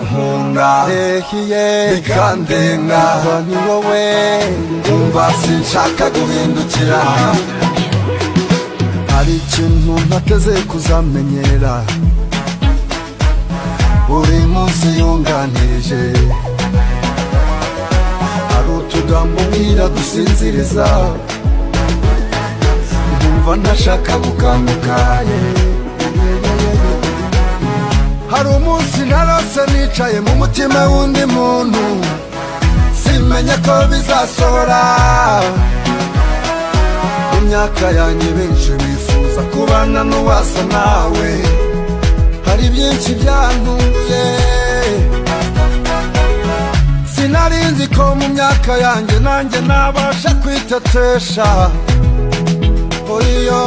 urankunda Ehiye bikandenga Umva ni wowe umva sinshaka guhindukira Hari ikintu ntateze kuzamenyera Uri munsi yunganirije Hari utugambo mbwira dusinziriza Ndumva ntashaka gukanguka yeah, yeah, yeah, yeah, yeah. Hari umunsi narose nicaye mu mutima w'undi muntu Simenye ko bizasohora Imyaka yanjye benshi bifuza kubana n'uwasa nawe Hari byinshi byantunguye Sinari nzi ko mu myaka yanjye nanjye nabasha kwitetesha Oyo